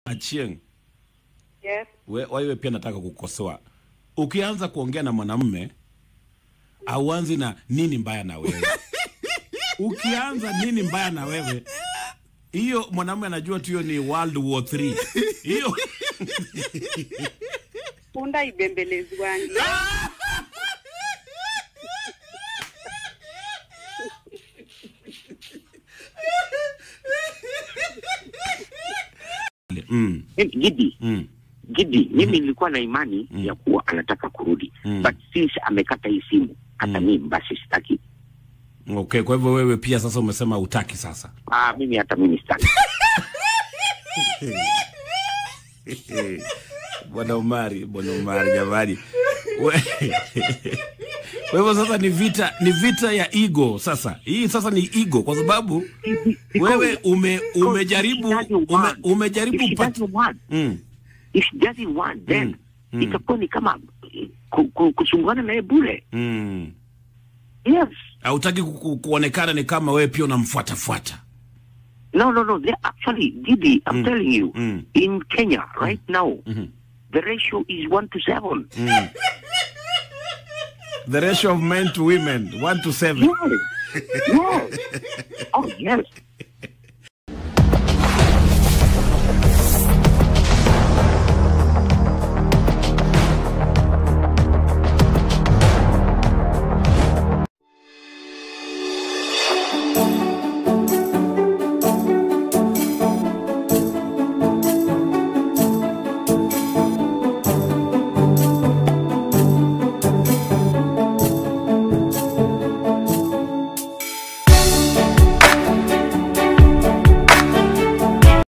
Achieng, Yes. we- wewe pia nataka kukosoa. Ukianza kuongea na mwanamume auanzi na nini mbaya na wewe. Ukianza nini mbaya na wewe, hiyo mwanamume anajua tu hiyo ni World War 3 hiyo Punda ibembelezwangi. mm, Gidi, mm, Gidi, mimi nilikuwa na imani ya kuwa anataka kurudi Mm. but since amekata hii simu hata mimi basi sitaki. okay. Kwa hivyo wewe pia sasa umesema utaki sasa. Ah, mimi hata mimi sitaki. Bwana Umari, Bwana Umari jamani. We- Kwa hivyo sasa ni vita ni vita ya ego sasa. Hii sasa ni ego kwa sababu wewe ume umejaribu ume, umejaribu If she pat, doesn't want, mm, if she doesn't want then Mm. Mm. itakuwa ni kama eh, ku, ku, kusumbuana naye bure. mm. Yes. Hautaki ku, ku, kuonekana ni kama wewe pia unamfuata fuata. No, no, no. They actually, Didi, I'm Mm. telling you, Mm. in Kenya right now, Mhm. the ratio is one to seven. Mm. The ratio of men to women 1 to 7. Yes. yes. Oh, yes.